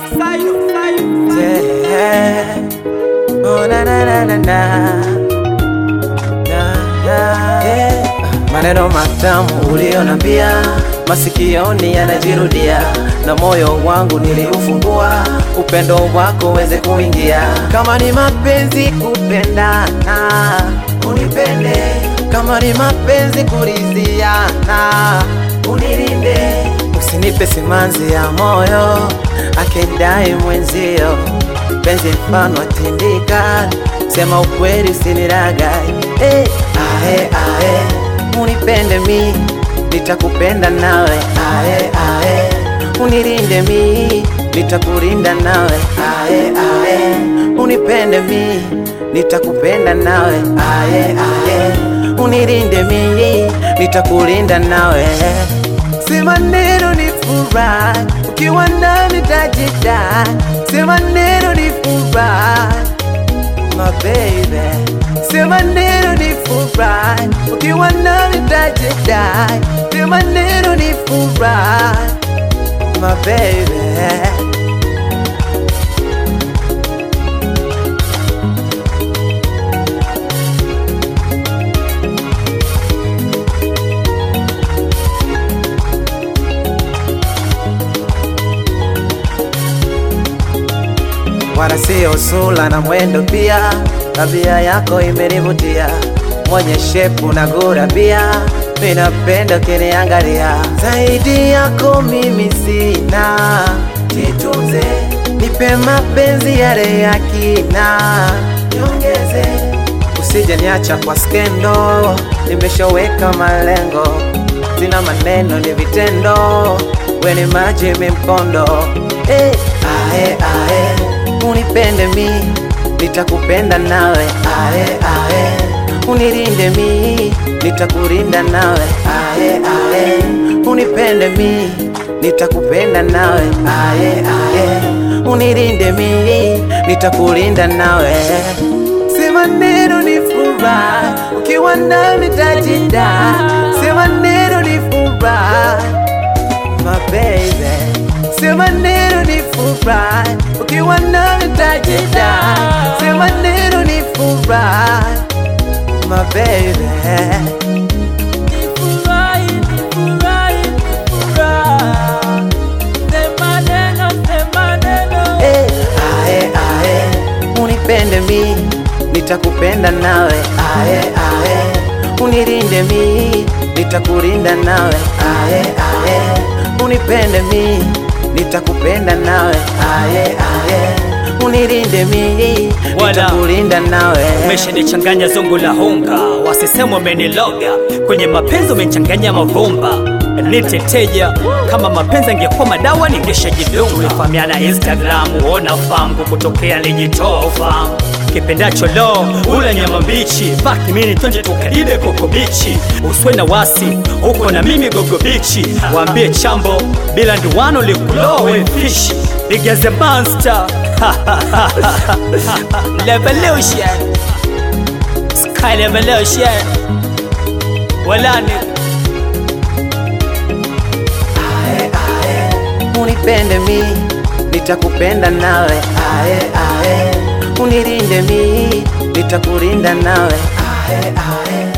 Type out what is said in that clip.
Yeah. Oh, na, na, na, na, na. Na, na. Yeah. Maneno matamu ulionambia masikioni yanajirudia, na moyo wangu niliufungua, upendo wako uweze kuingia. Kama ni mapenzi kupendana, unipende. Kama ni mapenzi kuridhiana, unilinde. Usinipe simanzi ya moyo akidai mwenzio, penzi mfano tindika, sema ukweli usiniragai. Hey, ae, ae, unipende mi nitakupenda nawe, ae, ae, unilinde mi nitakulinda nawe, ae, ae, unipende mi nitakupenda nawe, ae, ae, unilinde mi nitakulinda nawe. Si maneno ni furaha, ukiwa nami tajida. Si maneno ni furaha, my baby. Si maneno ni furaha, ukiwa nami tajida. Si maneno ni furaha, my baby. wala sio sura na mwendo pia, tabia yako imenivutia, mwenye shepu na gura pia, minapenda ukiniangalia. Zaidi yako mimi sina, jitunze, nipe mapenzi yale ya kina, niongeze, usije niacha kwa skendo, nimeshaweka malengo, sina maneno ni vitendo, we ni maji mi mkondo, hey, ae, ae unipende mi nitakupenda nawe ae, ae. unilinde mi nitakulinda nawe ae, ae. unipende mi nitakupenda nawe ae, ae. unilinde mi nitakulinda nawe si maneno ni furaha ukiwa nami tajida si maneno ni furaha my baby Sema neno ni furaha ukiwa nami tajida. Sema neno ni furaha my baby. Nifurahi, nifurahi, nifurahi. Sema neno, sema neno. Eh, ae, ae, unipende mi nitakupenda nawe ae, ae, unilinde mi nitakulinda nawe ae, ae, unipende mi nitakupenda nawe aye, aye. unilinde mi Wala. nitakulinda nawe umeshanichanganya zungu la hunga, wasisema umeniloga kwenye mapenzi, umechanganya mavumba niteteja kama mapenzi angekuwa madawa ningeshajidunga. Fahamiana Instagram, ona fangu kutokea lijitoa ufahamu kipendacho lo ula nyama mbichi baki mini twende tukaibe koko bichi uswe na wasi uko na mimi gogo bichi waambie chambo bila nduwano likulowe fishi ligeze monster revolution sky revolution walani unipende mi nitakupenda nawe aye, aye. unilinde mi nitakulinda nawe aye, aye.